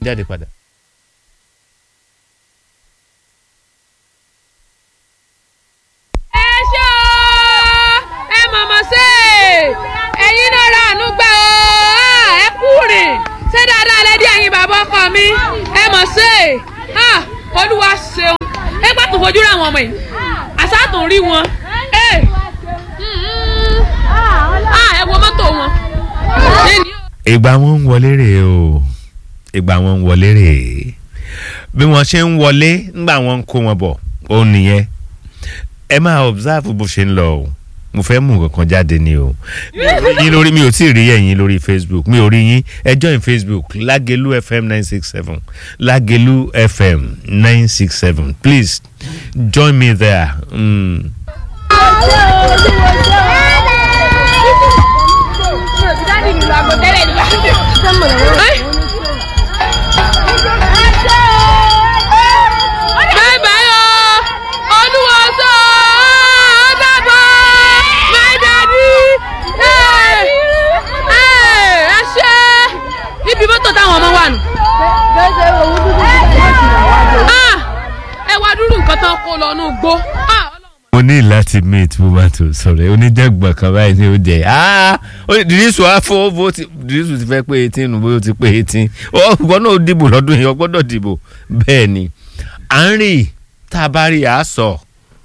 jáde padà. ẹ ṣé o ẹ mọ̀mọ́ sí ẹ̀yin náà ra àánú gbà o ẹ kú rìn ṣé dáadáa lẹ́dí ẹ̀yin bàbá ọkọ mi ẹ mọ̀ sí olúwa ṣeun ẹ gbà tó fojú rà wọn ọmọ yìí àṣà tó ń rí wọn ẹ ẹ wo mọ́tò wọn. ìgbà wọn ń wọlé rèé o ìgbà wọn ń wọlé rèé bí wọn ṣe ń wọlé ńgbà wọn ń kó wọn bọ̀ ó nìyẹn ẹ máa observe bó ṣe ń lọ o mo fẹ́ mú nǹkan jáde ni o yín lórí mi ò tí ì rí ẹ̀yin lórí facebook mi ò rí yín ẹ join facebook lágelu fm nine six seven lágelu fm nine six seven please join me there. Mm. bye bye o olúwa sọ ọ dàbọ̀ my daddy ẹ ẹ ṣe ibi mọ́tò táwọn ọmọ wà nù. Ah, ẹ wá dúró nǹkan tán kó lọ nù gbó. Ah, mo ní láti meet woman tó sọ̀rọ̀ oníjàgbọ̀n kan báyìí ní ó jẹ́ ah dìrísù àfọ bó ti dìrísù ti fẹ́ pé eighteen nù bóyá ó ti pé eighteen ọgbọ́n náà ó dìbò lọ́dún yìí ọgbọ́dọ̀ dìbò bẹ́ẹ̀ ni à ń rí tá a bá rí a sọ.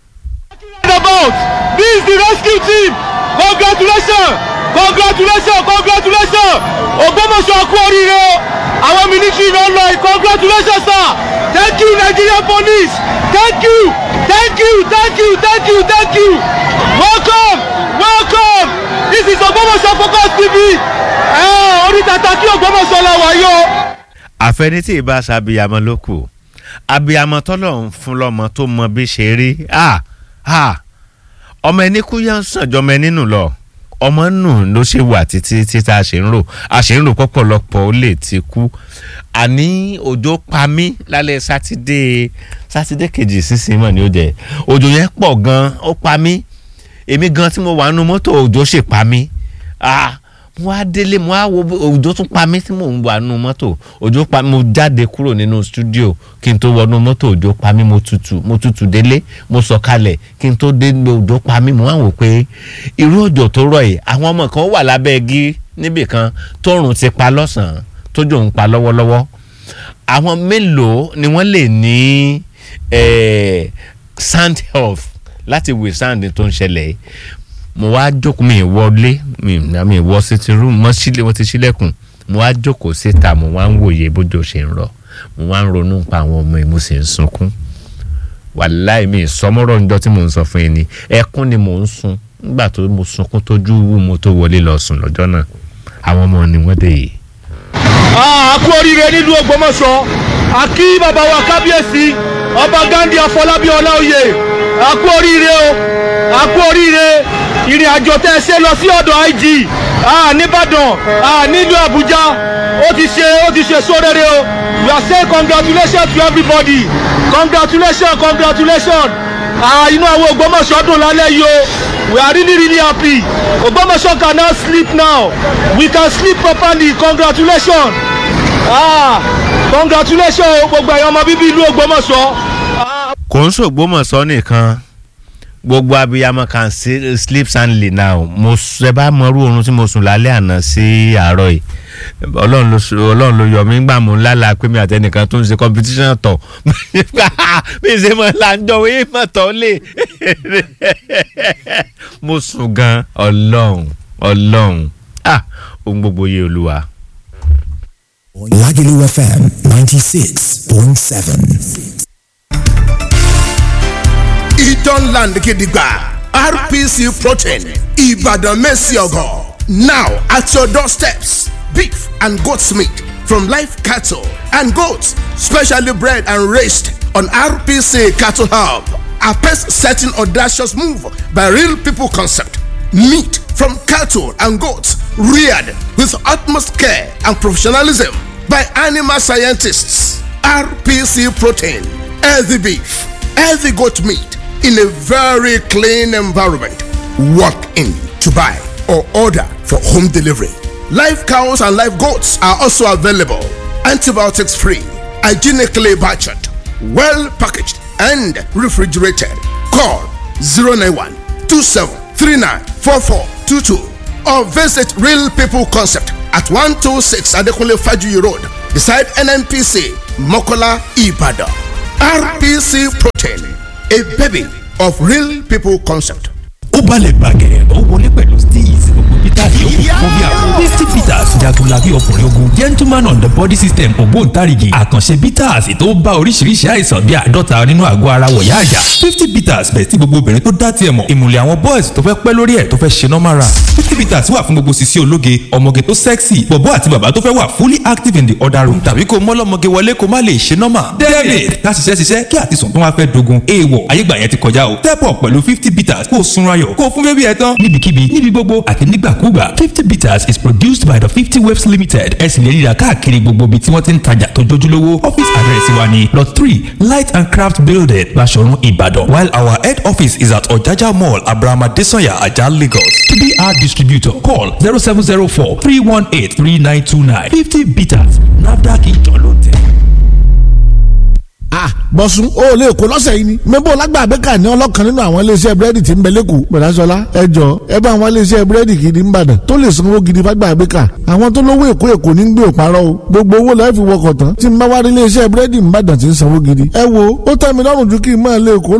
about this is the rescue team congratulations congratulations congratulations ògbómọ̀ṣọ́ kú oríire o àwọn military ló ń lọ yìí congratulations sir thank you nigerian police thank you thank you thank you thank you thank you welcome welcome this is ògbómọ̀ṣọ́ focus tv ẹ orí tata kí ògbómọ̀ṣọ́ la wà yìí o. àfẹnitì ìbá ṣàbíyamọ ló kù abiyamọ tọ́lọ̀ ń fún lọ́mọ tó mọ bí ṣe rí ah ah ọmọ ẹni kú yá ń sàn jọmọ ẹni nù lọ ọmọ nù ló ṣe wà títí títí a ṣe ń rò a ṣe ń rò pọ̀pọ̀lọpọ̀ ó lè ti kú àní òjò pa mí lálẹ́ sátidé sátidé kejì sísìn mọ̀ ni ó jẹ́ òjò yẹn pọ̀ gan ó pa mí èmi gan tí mo wà nínú mọ́tò òjò ṣe pa mí ah mo wá délé mo wá wo òjò tún pa mí tí mò ń wà nínú mọ́tò òjò pa mo jáde kúrò nínú stúdíò kí n tó wọnú mọ́tò òjò pa mí mo tutù mo tutù délé mo sọ kalẹ̀ kí n tó dé òjò pa mí mo wá wò pé irú òjò tó rọ̀ yìí àwọn ọmọ kan wà lábẹ́ igi níbì kan tóòrùn ti pa lọ́sàn-án tójò ń pa lọ́wọ́lọ́wọ́ àwọn mélòó ni wọ́n lè ní eh, sand health láti withstand tó ń ṣẹlẹ̀ yìí mo wá jókòó mi wọlé mi mi wọ sitting room mo sílẹ̀ mo ti sílẹ̀kùn mo wá jókòó síta mo wá ń wòye bójú ṣe ń rọ mo wá ń ronú pa àwọn ọmọ yìí mo sì ń sunkún wàláì mi ìsọmọ́rọ̀ ńjọ́ tí mò ń sọ fún yín ni ẹkún ni mò ń sun nígbà tó mo sunkún tójú wú mo tó wọlé lọ sùn lọ́jọ́ náà àwọn ọmọ ni wọ́n dé yìí. a kú oríire nílùú ògbómọ̀ṣọ́ a kí bàbá wa kábíyèsí ọba gandhi afọlábí ọláòyè a kú oríire o a kú oríire ìrìn àjò tẹ́ ẹ ṣe lọ sí ọ̀dọ̀ ig a nìbàdàn a nílùú àbújá ó ti ṣe ó ti ṣe sóréré o we are saying congratulations to everybody congratulations congratulations ah inú àwọn ògbómọ̀ṣọ́ dùn lálẹ́ yìí o we are really really happy ògbómọ̀ṣọ́ can now sleep now we can sleep properly congratulations ah congratulations o gbogbo ẹ̀yàn ọmọ bíbí ìlú ògbómọ̀ṣọ́. Ah, kò ń ṣògbómọ̀ṣọ́ nìkan gbogbo abiyamọ kan sí- sleep soundly now mo s- ẹ bá mọrú oorun tí mo sùn lálẹ́ àná sí àárọ̀ yìí ọlọ́run ló s- ọlọ́run ló yọ mí gbà mú lálà pé mi àtẹnìkan tó ń ṣe competition tọ̀ mi ṣe mọ̀ láńjọ wí mọ̀ tọ́ lé mo sùn gan ọlọ́run ọlọ́run ah ohun gbogbo yé olúwa. Lagelu FM 96.7. Idan Land Gidigba RPC Protein Ibadan Messiogo. Now at your doorsteps, beef and goat's meat from live cattle and goats, specially bred and raised on RPC Cattle Hub. A pace setting audacious move by real people concept. Meat from cattle and goats reared with utmost care and professionalism by animal scientists. RPC Protein, healthy beef, healthy goat meat in a very clean environment. Walk in to buy or order for home delivery. Live cows and live goats are also available. antibiotics free, hygienically butchered, well packaged, and refrigerated. Call 091 27394422 or visit Real People Concept at 126 Adekunle Fajuyi Road beside NNPC Mokola Ibadan. RPC Protein, a baby of Real People Concept. ó balẹ̀ bàgẹ́ ó wọlé pẹ̀lú steez gbogbo peter yòókù fún bí àwọn fifty peters jagunlabi ọkùnrin ogun gentleman on the body system ògbóǹtarìgì àkànṣe peters tó bá oríṣiríṣi àìsàn bí àádọ́ta nínú àgọ́ ara wọ̀yá àjà fifty peters bẹ̀ tí gbogbo obìnrin tó dá tiẹ̀ mọ̀ ìmùlẹ̀ àwọn boys tó fẹ́ pẹ́ lórí ẹ̀ tó fẹ́ ṣe normal run fifty peters wà fún gbogbo sisi ológe ọmọge tó sexy bọ̀bọ́ àti bàbá tó fẹ́ wà fully active in the other room tàbí kó mọ́lọ́mọge wọlé kó má lè ṣe normal david ká ṣiṣẹ́ ṣiṣẹ́ kí àtisùn tó wá fẹ́ dogun èèwọ̀ ayégbà yẹn ti kọjá o step up pẹ̀lú fifty peters kó o sunra yọ̀ kó o fún bébí ẹ tán níbikíbi níbi gbogbo àti nígbàkúgbà fifty bitters is produced by the fifty waves limited ẹ sì lè ríra káàkiri gbogbo ibi tí wọ́n ti ń tajà tó jójúlówó office address wa ni lot three light and craft building Baṣọ̀run Ìbàdàn while our head office is at Ọ̀jájá mall Abraham Adesanya Ajah Lagos to be our distributor call zero seven zero four three one eight three nine two nine fifty bitters NAFDAC ìjọ ló tẹ̀. ah bọ̀sùn o ò lè kó lọ́sẹ̀ yìí ni mẹ́bọ̀ lágbà abẹ́ka ní ọlọ́kan nínú àwọn iléeṣẹ́ búrẹ́dì tí ń bẹ lẹ́kọ̀ọ́ bẹ̀rẹ̀sọ̀lá ẹ jọ ẹ bá àwọn iléeṣẹ́ búrẹ́dì gidi ń bàdàn tó lè sanwó gidi fágbà abẹ́ka àwọn tó lówó èkó èkó ní gbé òparọ́ o gbogbo owó lọ́ọ́ fi wọkọ̀ tán tí ń bá wá rí iléeṣẹ́ búrẹ́dì ń bàdàn tí ń sanwó gidi ẹ wo ó tẹ́ mi lọ́rùn ju kí n máa lè kó